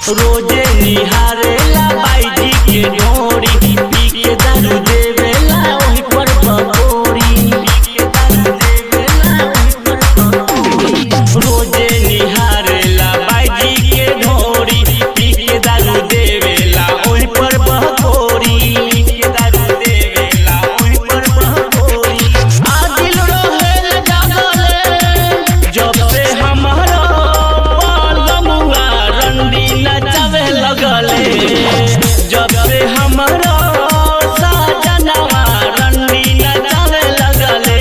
रोजे निहारेला बाईजी के ढोरी पी के दारू देवेला ओही पर बकोरी पी के दारू देवेला ओही पर बकोरी रोजे निहारेला बाईजी के ढोरी पी के दारू देवेला ओही पर बकोरी पी के दारू देवेला ओही पर बकोरी आदिल रहेल जागले जब से हमारा पालमुआ रंडी नचावे लगले जब से हमारा साजनवा रंडी नचावे लगले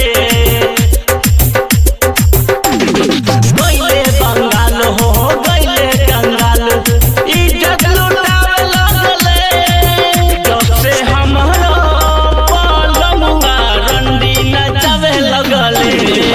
गइले बंगाल हो गइले कंगाल इज्जत लुटावे लगले जब से हमारा पालमुआ रंडी नचावे लगले